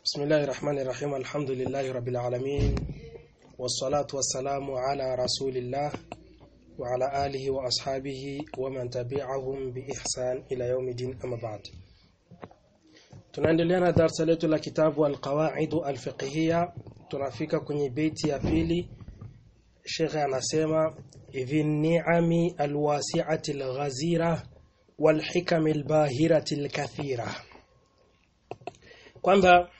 بسم الله الرحمن الرحيم الحمد لله رب العالمين والصلاة والسلام على رسول الله وعلى آله وأصحابه ومن تبعهم بإحسان إلى يوم الدين أما بعد tunaendelea na darasa letu la kitabu alqawaid alfiqhiyya tunafika kwenye beti ya pili shekhe anasema idhi ni'ami alwasi'ati alghazira walhikami albahirati alkathira kwamba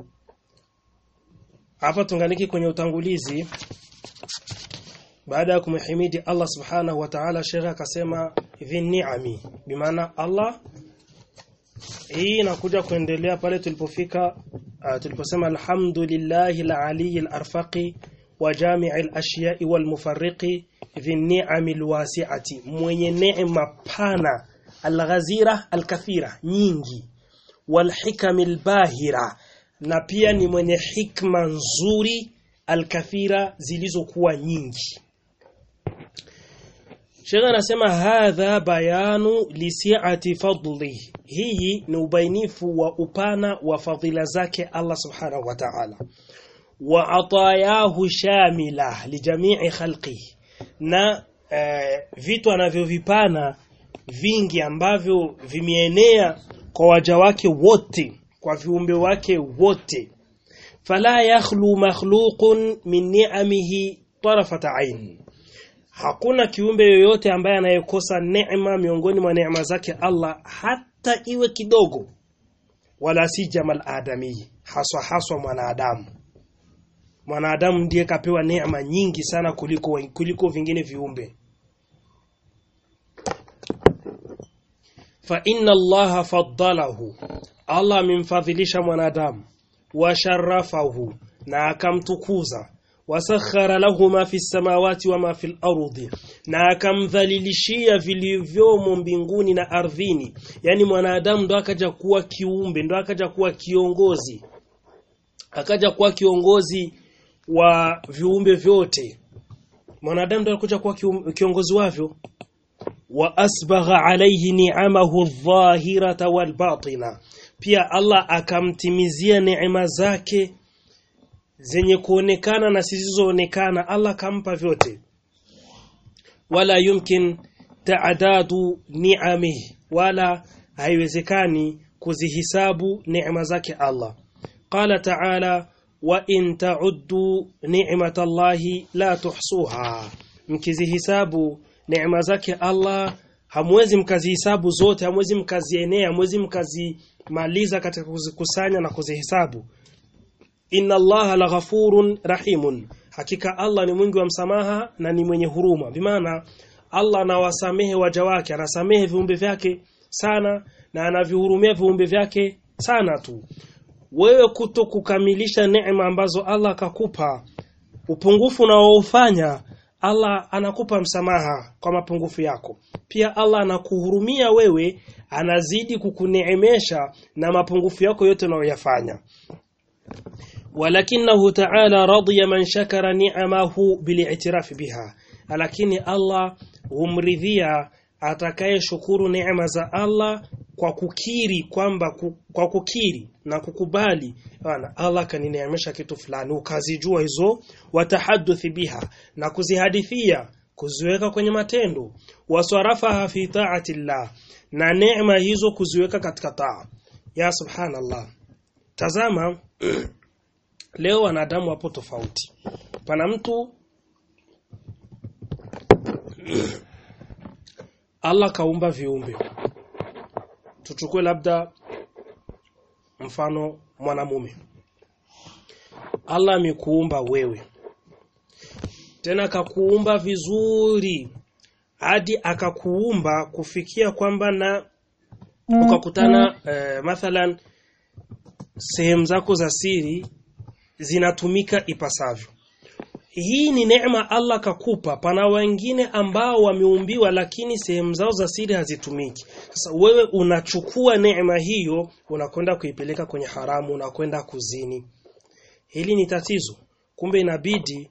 hapa tunganiki kwenye utangulizi baada ya kumhimidi Allah subhanahu wa ta'ala shekhe akasema idhi ni'ami bimaana Allah hii inakuja kuendelea pale tulipofika uh, tuliposema alhamdulillahi alali alarfaqi wa jami' alashya'i walmufarriqi dhi ni'ami alwasi'ati mwenye neema pana alghazira alkathira nyingi walhikami albahira na pia ni mwenye hikma nzuri alkathira zilizokuwa nyingi Sheikh anasema hadha bayanu lisi'ati fadli. Hii ni ubainifu wa upana wa fadhila zake Allah Subhanahu wa Ta'ala. Wa atayahu shamila lijamii khalqi. Na eh, vitu anavyovipana vingi ambavyo vimeenea kwa waja wake wote, kwa viumbe wake wote. Fala yakhlu makhluqun min ni'amihi tarafata 'ain hakuna kiumbe yoyote ambaye anayekosa neema miongoni mwa neema zake Allah hata iwe kidogo wala si jamal adami haswa haswa mwanadamu mwanadamu ndiye kapewa neema nyingi sana kuliko kuliko vingine viumbe fa inna Allah faddalahu Allah amemfadhilisha mwanadamu wa sharafahu na akamtukuza wasakhara lahu ma fi samawati wa ma fil ardi na akamdhalilishia vilivyomo mbinguni na ardhini yani mwanadamu ndo akaja kuwa kiumbe ndo akaja kuwa kiongozi akaja kuwa kiongozi wa viumbe vyote mwanadamu ndo akaja kuwa kiongozi wavyo wa asbagha alayhi ni'amahu adh-dhahirata wal batina pia Allah akamtimizia neema zake zenye kuonekana na zisizoonekana Allah kampa vyote wala yumkin taadadu ni'amihi wala haiwezekani kuzihisabu neema zake Allah qala ta'ala wa in ta'uddu ni'matallahi la tuhsuha mkizihisabu neema zake Allah hamwezi mkazihisabu zote hamwezi mkazienea hamwezi mkazimaliza katika kuzikusanya na kuzihesabu inna allaha laghafurun rahimun hakika Allah ni mwingi wa msamaha na ni mwenye huruma bimaana Allah anawasamehe waja wake anasamehe viumbe vyake sana na anavihurumia viumbe vyake sana tu wewe kuto kukamilisha neema ambazo Allah akakupa upungufu unaoufanya Allah anakupa msamaha kwa mapungufu yako pia Allah anakuhurumia wewe anazidi kukuneemesha na mapungufu yako yote unayoyafanya ولكنه تعالى رضي من شكر نعمه بالاعتراف بها lakini Allah humridhia atakaye shukuru neema za Allah kwa kukiri kwamba kwa kukiri na kukubali bana Allah kanineemesha kitu fulani ukazijua hizo watahadduthi biha na kuzihadithia kuziweka kwenye matendo waswarafaha fi ta'ati Allah na neema hizo kuziweka katika taa ya subhanallah tazama Leo wanadamu wapo tofauti. Pana mtu Allah kaumba viumbe. Tuchukue labda mfano mwanamume. Allah amekuumba wewe. Tena akakuumba vizuri hadi akakuumba kufikia kwamba na ukakutana eh, mathalan sehemu zako za siri zinatumika ipasavyo. Hii ni neema Allah kakupa. Pana wengine ambao wameumbiwa lakini sehemu zao za siri hazitumiki. Sasa wewe unachukua neema hiyo unakwenda kuipeleka kwenye haramu, unakwenda kuzini. Hili ni tatizo. Kumbe inabidi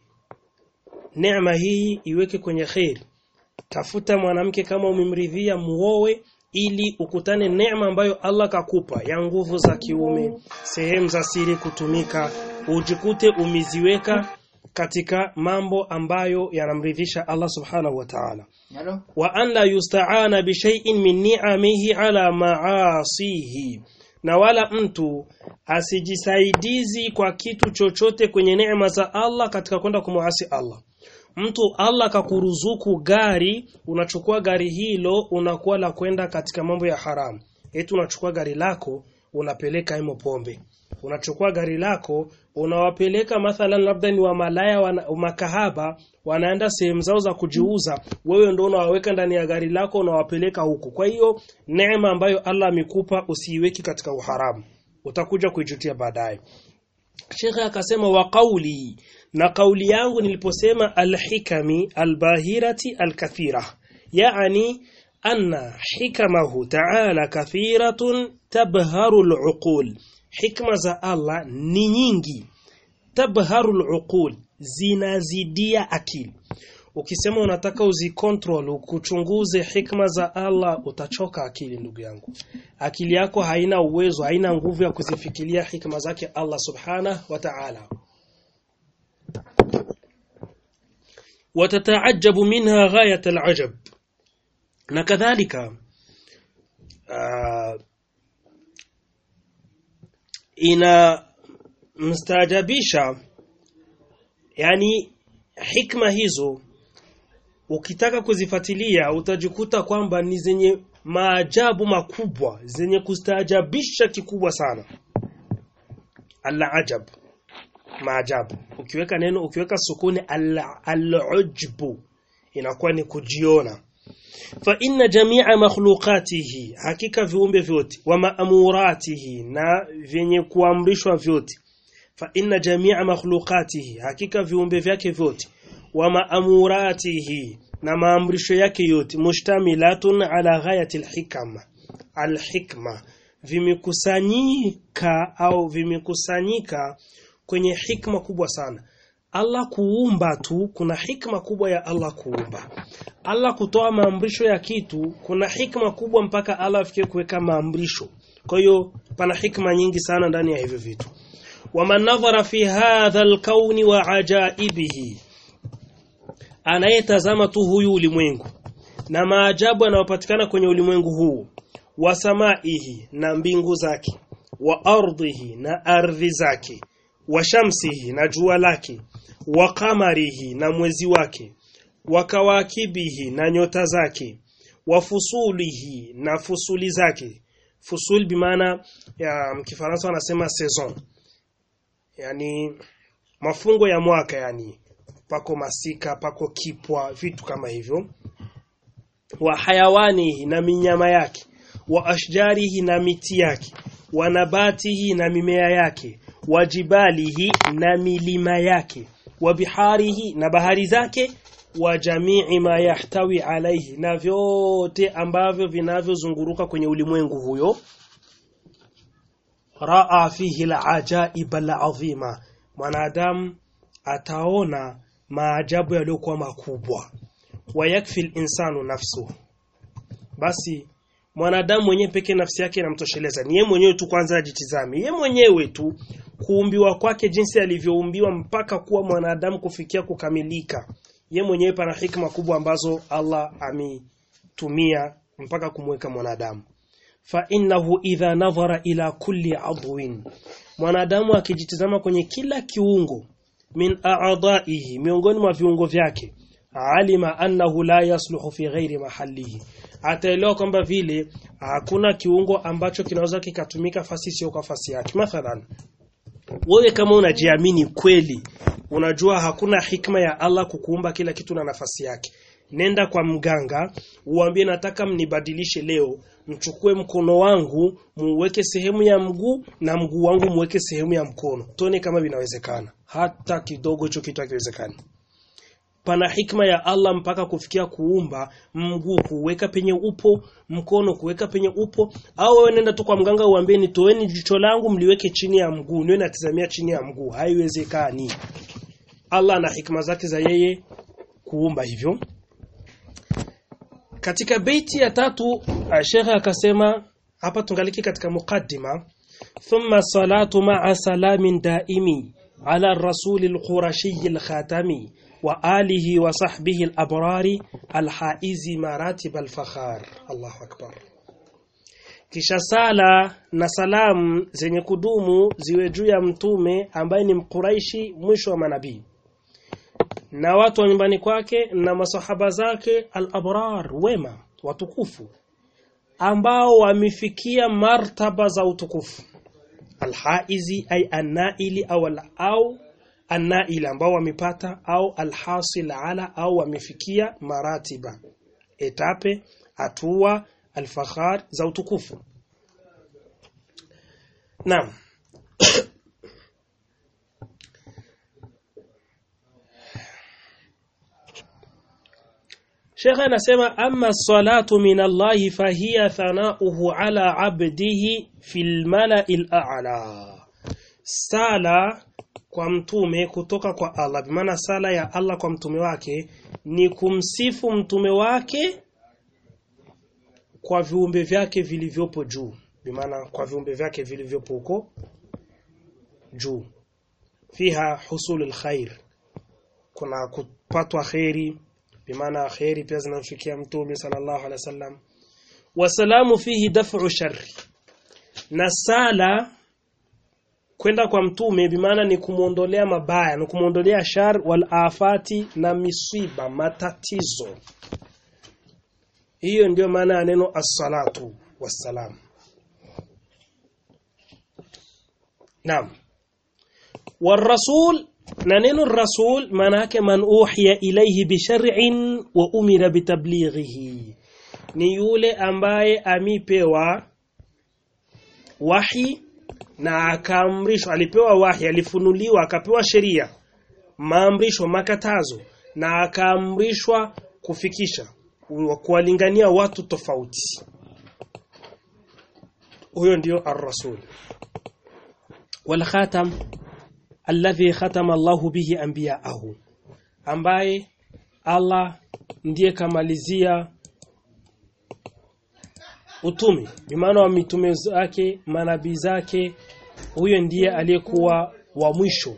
neema hii iweke kwenye kheri. Tafuta mwanamke kama umemridhia muowe ili ukutane neema ambayo Allah kakupa ya nguvu za kiume, sehemu za siri kutumika, ujikute umeziweka katika mambo ambayo yanamridhisha Allah subhanahu wa ta'ala Yalo? wa an la yusta'ana bi shay'in min ni'amihi ala ma'asihi na wala mtu asijisaidizi kwa kitu chochote kwenye neema za Allah katika kwenda kumuasi Allah mtu Allah kakuruzuku gari unachukua gari hilo unakuwa la kwenda katika mambo ya haramu eti unachukua gari lako unapeleka imo pombe unachukua gari lako unawapeleka mathalan labda ni wa malaya wana, makahaba wanaenda sehemu zao za kujiuza wewe ndio unawaweka ndani ya gari lako unawapeleka huko kwa hiyo neema ambayo Allah amekupa usiiweki katika uharamu utakuja kuijutia baadaye Shekhe akasema wa qauli na kauli yangu niliposema alhikami albahirati alkathira yani anna hikamahu ta'ala kathiratun tabharu aluqul hikma za Allah ni nyingi tabharu aluqul zinazidia akili ukisema unataka uzicontrol kuchunguze hikma za Allah utachoka akili ndugu yangu akili yako haina uwezo haina nguvu ya kuzifikiria hikma zake Allah subhanahu wa ta'ala وتتعجب منها غاية العجب na kadhalika uh, ina mstaajabisha yani hikma hizo ukitaka kuzifuatilia utajikuta kwamba ni zenye maajabu makubwa zenye kustaajabisha kikubwa sana al-ajab maajabu ukiweka neno ukiweka sukuni al-ujbu inakuwa ni kujiona fa inna jami'a makhluqatihi hakika viumbe vyote wa maamuratihi na vyenye kuamrishwa vyote fa inna jami'a makhluqatihi hakika viumbe vyake vyote wa maamuratihi na maamrisho yake yote mushtamilatun ala ghayati alhikma alhikma vimekusanyika au vimekusanyika kwenye hikma kubwa sana Allah kuumba tu kuna hikma kubwa ya Allah kuumba Allah kutoa maamrisho ya kitu kuna hikma kubwa mpaka Allah afikie kuweka maamrisho kwa hiyo pana hikma nyingi sana ndani ya hivyo vitu waman nadhara fi hadha alkauni wa ajaibihi anayetazama tu huyu ulimwengu na maajabu yanayopatikana kwenye ulimwengu huu wa samaihi na mbingu zake wa ardhihi na ardhi zake wa shamsihi na jua lake wa kamarihi na mwezi wake wa kawakibihi na nyota zake wa fusulihi na fusuli zake fusul bimaana ya mkifaransa wanasema saison yani mafungo ya mwaka yani pako masika pako kipwa vitu kama hivyo wa hayawanihi na minyama yake wa ashjarihi na miti yake wa nabatihi na mimea yake wa jibalihi na milima yake wa biharihi na bahari zake wa jamii ma yahtawi alaihi na vyote ambavyo vinavyozunguruka kwenye ulimwengu huyo raa fihi alajaib alazima mwanadamu ataona maajabu yaliyokuwa makubwa wayakfi insanu nafsu basi mwanadamu mwenyewe peke nafsi yake inamtosheleza ni yeye mwenyewe tu kwanza ajitizame yeye mwenyewe tu kuumbiwa kwake jinsi alivyoumbiwa mpaka kuwa mwanadamu kufikia kukamilika ye mwenyewe pana hikma kubwa ambazo Allah ametumia mpaka kumweka mwanadamu fa innahu idha nadhara ila kulli adwin mwanadamu akijitizama kwenye kila kiungo min a'dha'ihi miongoni mwa viungo vyake alima annahu la yasluhu fi ghairi mahallihi ataelewa kwamba vile hakuna kiungo ambacho kinaweza kikatumika fasi sio kwa fasi yake mathalan wewe kama unajiamini kweli unajua hakuna hikma ya Allah kukuumba kila kitu na nafasi yake nenda kwa mganga uambie nataka mnibadilishe leo mchukue mkono wangu muweke sehemu ya mguu na mguu wangu muweke sehemu ya mkono tuone kama vinawezekana hata kidogo hicho kitu hakiwezekani pana hikma ya Allah mpaka kufikia kuumba mguu kuweka penye upo mkono kuweka penye upo au wewe nenda tu kwa mganga uambie nitoeni jicho langu mliweke chini ya mguu niwe natizamia chini ya mguu haiwezekani Allah na hikma zake za yeye kuumba hivyo katika beiti ya tatu shekhe akasema hapa tungaliki katika mukaddima thumma salatu ma'a salamin daimi ala rasuli al-qurashi al-khatami wa alihi wa sahbihi al-abrari al-haizi maratib al-fakhar Allahu akbar kisha sala na salamu zenye kudumu ziwe juu ya mtume ambaye ni mkuraishi mwisho wa manabii na watu wa nyumbani kwake na masahaba zake al-abrar wema watukufu ambao wamefikia martaba za utukufu alhaizi ay anaili au al au anaili ambao wamepata au alhasil ala au wamefikia maratiba etape hatua alfakhar za utukufu naam Sheikh anasema amma salatu min Allah fahiya thanauhu ala abdihi fil mala'il a'la. Sala kwa mtume kutoka kwa Allah, bimaana sala ya Allah kwa mtume wake ni kumsifu mtume wake kwa viumbe vyake vilivyopo juu, bimaana kwa viumbe vyake vilivyopo huko juu. Fiha husulul khair, kuna kupatwa khairi bimaana khairi pia zinamfikia mtume sallallahu alaihi wasallam wasalamu fihi daf'u sharri na sala kwenda kwa mtume bimaana ni kumuondolea mabaya ni kumuondolea shar wal afati na misiba matatizo hiyo ndiyo maana ya neno as-salatu wassalam naam والرسول na neno rasul maana yake man uhiya ilayhi bi shar'in wa umira bitablighihi ni yule ambaye amipewa wahi na akaamrishwa alipewa wahi alifunuliwa akapewa sheria maamrisho makatazo na akaamrishwa kufikisha kuwalingania watu tofauti huyo ndio ar-rasul wal khatam alladhi khatama Allahu bihi anbiya'ahu ambaye Allah ndiye kamalizia utume bimaana wa mitume zake manabii zake huyo ndiye aliyekuwa wa mwisho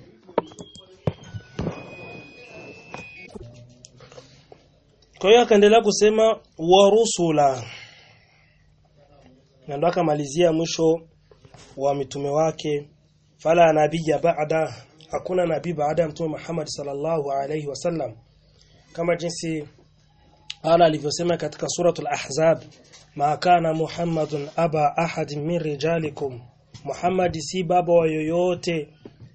kwa hiyo akaendelea kusema wa rusula na ndo akamalizia mwisho wa mitume wake fala nabiyya ba'da hakuna nabii baada ya mtume Muhammad sallallahu alayhi wasallam kama jinsi Allah alivyosema katika suratul ahzab ma kana muhammadun aba ahad min rijalikum Muhammad si baba wa yoyote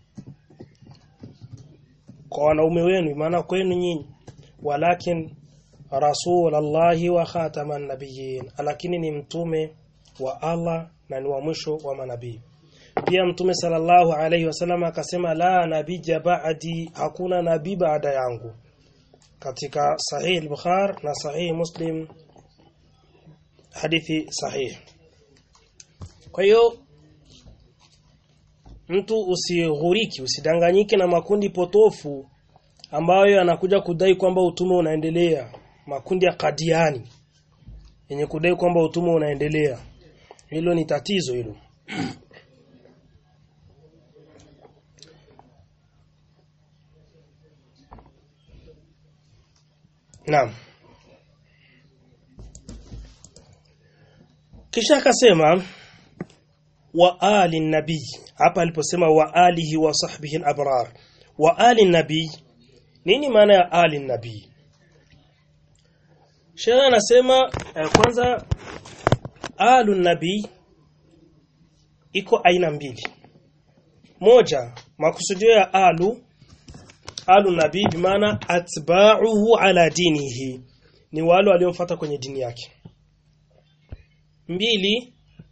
kwa wanaume wenu maana kwenu nyinyi walakin rasulallahi wa khataman nabiyyin lakini ni mtume wa Allah na ni wa mwisho wa manabii pia mtume sallallahu alayhi wasallam akasema la nabija ba'di hakuna nabii baada yangu katika sahih al-bukhari na sahih muslim hadithi sahih kwa hiyo mtu usighuriki usidanganyike na makundi potofu ambayo yanakuja kudai kwamba utume unaendelea makundi ya kadiani yenye kudai kwamba utume unaendelea hilo ni tatizo hilo Naam. Kisha akasema wa ali nabii hapa aliposema wa alihi wa sahbihi al-abrar wa ali nabii nini maana ya ali nabii Sheikh anasema eh, kwanza alu nabii iko aina mbili moja makusudio ya alu alu nabii bimaana atba'uhu ala dinihi ni wale waliomfuata kwenye dini yake mbili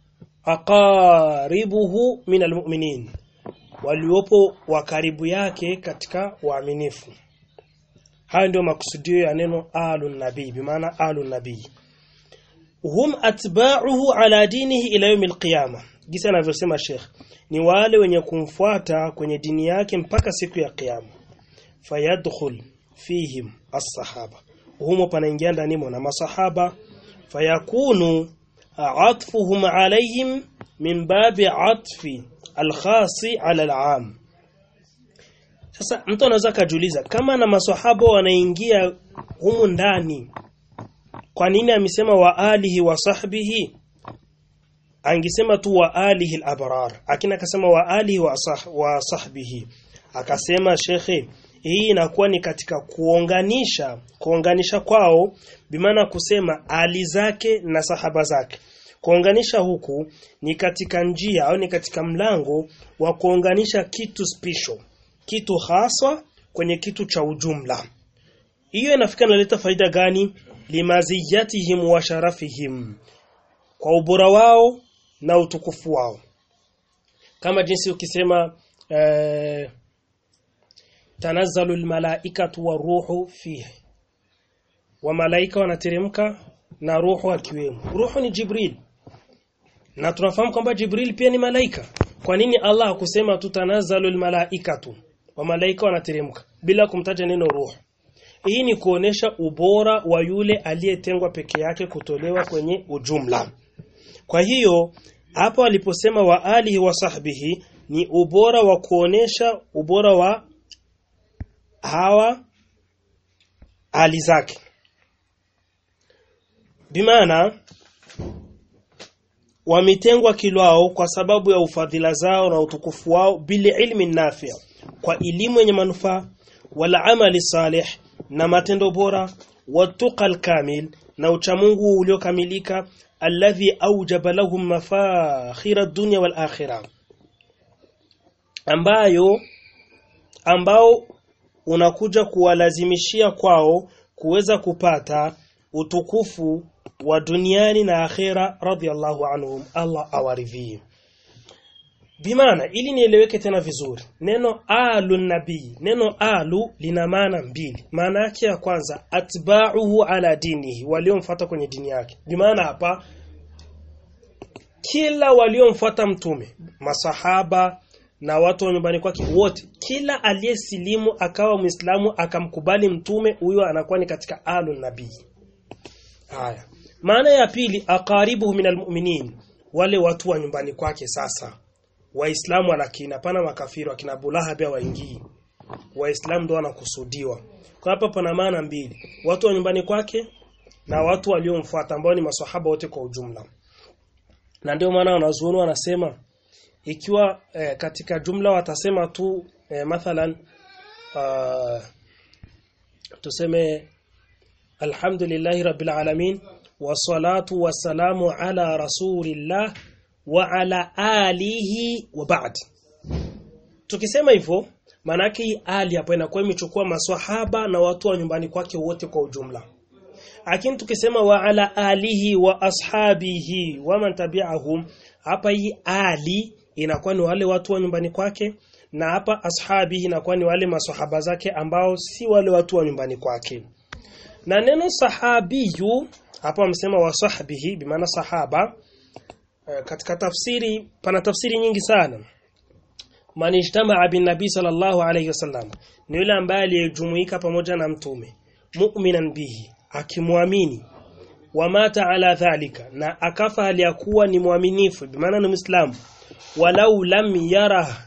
aqaribuhu min almu'minin waliopo wa karibu yake katika waaminifu hayo ndio makusudio ya neno alu nabii bimaana alu nabii hum atba'uhu ala dinihi ila yawm alqiyama gisa anavyosema Sheikh ni wale wenye kumfuata kwenye dini yake mpaka siku ya kiyama fayadkhul fihim as-sahaba humo panaingia ndani na masahaba fayakunu atfuhum alayhim min babi atfi alkhasi ala alam sasa mtu anaweza kujiuliza kama na maswahaba wanaingia humu ndani kwa nini amesema wa alihi wa sahbihi angesema tu wa alihi al-abrar akina akasema wa alihi wa, sah, wa sahbihi akasema shekhe hii inakuwa ni katika kuunganisha kuunganisha kwao bimaana kusema ali zake na sahaba zake kuunganisha huku ni katika njia au ni katika mlango wa kuunganisha kitu special kitu haswa kwenye kitu cha ujumla hiyo inafika inaleta faida gani limaziyatihim wa sharafihim kwa ubora wao na utukufu wao kama jinsi ukisema eh, tanazzalu almalaikatu waruhu fihi wa malaika wanateremka na ruhu akiwemo ruhu ni jibril na tunafahamu kwamba jibril pia ni malaika kwa nini Allah hakusema tu tanazzalu almalaikatu wa malaika wanateremka bila kumtaja neno ruhu hii ni kuonesha ubora wa yule aliyetengwa peke yake kutolewa kwenye ujumla kwa hiyo hapo aliposema wa alihi wa sahbihi ni ubora wa kuonesha ubora wa hawa hali zake bimaana wametengwa kilwao kwa sababu ya ufadhila zao na utukufu wao bili ilmi nafia kwa elimu yenye manufaa wala amali salih na matendo bora watuqal kamil na uchamungu uliokamilika alladhi aujaba lahum mafakhira dunya wal akhirah ambayo ambao unakuja kuwalazimishia kwao kuweza kupata utukufu wa duniani na akhera radhiallahu anhum Allah awaridhie Bimana ili nieleweke tena vizuri neno alu nabii neno alu lina maana mbili maana yake ya kwanza atba'uhu ala dinihi waliomfuata kwenye dini yake bimaana hapa kila waliomfuata mtume masahaba na watu wa nyumbani kwake wote kila aliyesilimu akawa muislamu akamkubali mtume huyo anakuwa ni katika alu nabii haya maana ya pili aqaribuhu minal mu'minin wale watu wa nyumbani kwake sasa waislamu lakini pana makafiri akina Abu Lahab waingii waislamu ndio wanakusudiwa kwa hapa pana maana mbili watu wa nyumbani kwake na watu waliomfuata ambao ni maswahaba wote kwa ujumla na ndio maana wanazuoni wanasema ikiwa eh, katika jumla watasema tu eh, mathalan uh, tuseme alhamdulillahi rabbil alamin wassalatu wassalamu ala rasulillah wa ala alihi wa ba'd tukisema hivyo maanake hii ali hapo inakuwa imechukua maswahaba na watu wa nyumbani kwake wote kwa ujumla lakini tukisema wa ala alihi wa ashabihi wa man tabi'ahum hapa hii ali inakuwa ni wale watu wa nyumbani kwake na hapa ashabihi inakuwa ni wale maswahaba zake ambao si wale watu wa nyumbani kwake na neno sahabiyu hapa wamesema wa sahbihi bimaana sahaba katika tafsiri pana tafsiri nyingi sana man ijtamaa bin nabii sallallahu alayhi wasallam ni yule ambaye aliyejumuika pamoja na mtume mu'minan bihi akimwamini wamata ala dhalika na akafa aliyakuwa ni mwaminifu bimaana ni muislamu walau lam yara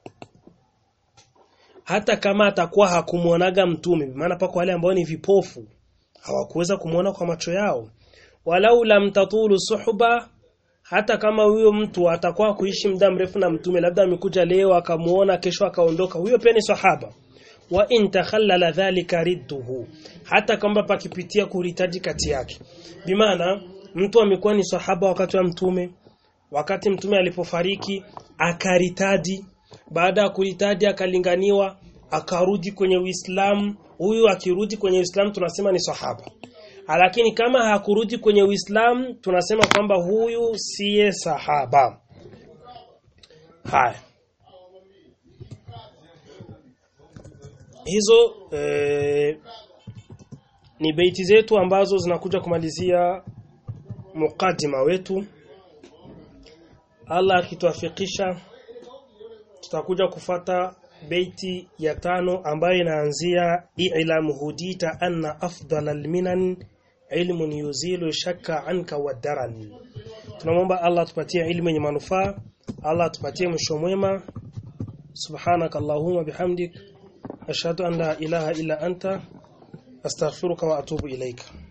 hata kama atakuwa hakumuonaga mtume maana pako wale ambao ni vipofu hawakuweza kumuona kwa macho yao walau lam tatulu suhba hata kama huyo mtu atakuwa kuishi muda mrefu na mtume labda amekuja leo akamuona kesho akaondoka huyo pia ni sahaba wa in takhallala dhalika ridduhu hata kama pakipitia kuritaji kati yake bimaana mtu amekuwa ni sahaba wakati wa mtume wakati mtume alipofariki akaritadi baada ya kuritadi akalinganiwa akarudi kwenye Uislamu huyu akirudi kwenye Uislamu tunasema ni sahaba lakini kama hakurudi kwenye Uislamu tunasema kwamba huyu siye sahaba haya hizo e, ni beiti zetu ambazo zinakuja kumalizia mukadima wetu Allah akituafikisha tutakuja kufata beiti ya tano ambayo inaanzia i'lam hudita anna afdal alminan ilmun yuzilu shakka anka wadaran tunamwomba Allah tupatie ilmu yenye manufaa Allah tupatie mwisho mwema subhanaka allahumma bihamdik ashhadu an la ilaha illa anta astaghfiruka wa atubu ilaika